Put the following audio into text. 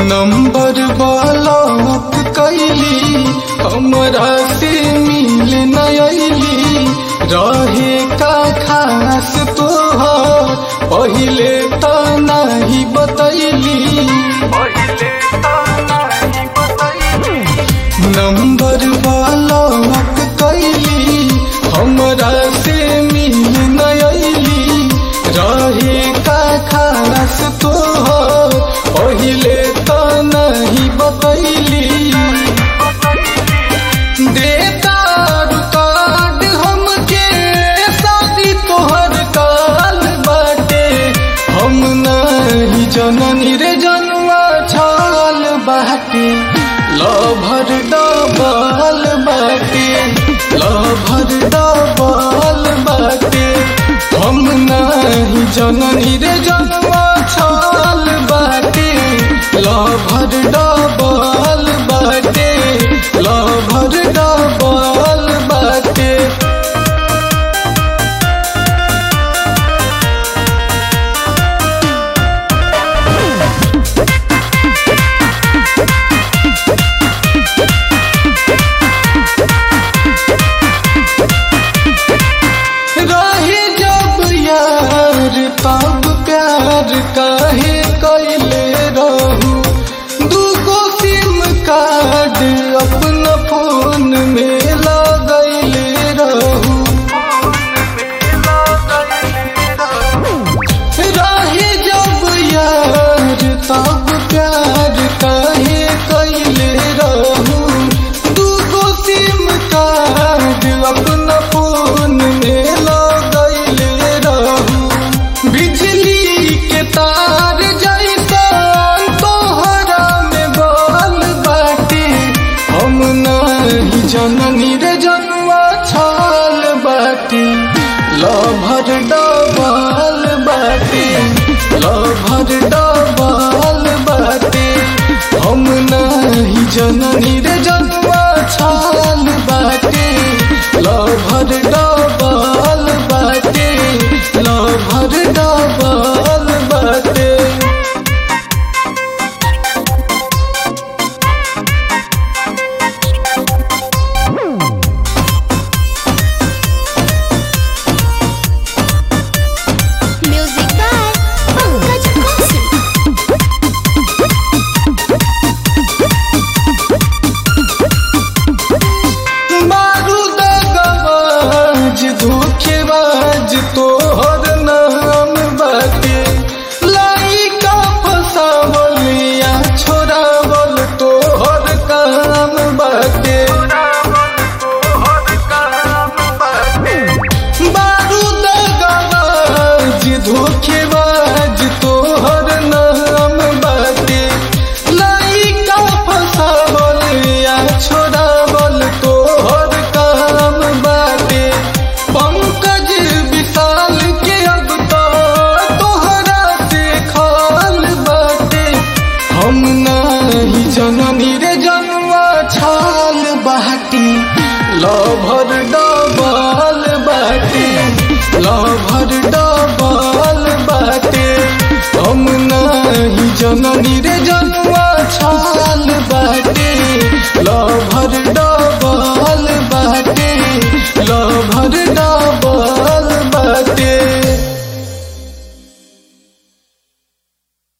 Number block कैली हमरा से मिल नयली रहे का खास तोहर पहिले त नहीं बतैली नंबर ब्लॉक कैली हमरा से मिल नयली रहे का खास तोहर पहिले त नहीं बतैली देता कार्ड हमके शादी तोहर काल बाटे हम नहीं जननी रे जनवा छाल बाटे लभर डबल बाटे लभर डबल बाटे हम नहीं जननी रे जनवा छाल बाटे लभर डबल बाटे लभर डबल बाटे रहे जब यार तब प्यार काहे कैले रहू दूगो सिम कार्ड अपना फोन में लगैले रहू रहे जब यार तब प्यार काहे कैले रहू दूगो सिम कार्ड अपना फोन में लगैले रहू बिजली के तार जैसन तोहरा में बल बाटे हम नहीं जननी रे जनवा छाल बाटे लभर डबल बाटे लभर डबल बाटे हम नहीं जननी रे जनवा छाल बाटे लभर डबल बाटे लभर डबल बाटे Music by Pankaj Kaushik. बारूद गवाज धोखेबाज तोहर नाम बाटे लाइका फसावलिया छोड़ावल तोहर काम बाटे बारूद गवाज धोखेबाज तोहर नाम बाटे लाइका फसावलिया छोड़ावल तोहर काम बाटे पंकज विशाल के अब तो तोहरा से खाल बाटे हम नहीं जननी रे जनवा छाल बाटी लभर डबल बाटे लभर डबल बाटे हम नहीं जननी रे जनवा छाल बाटे लभर डबल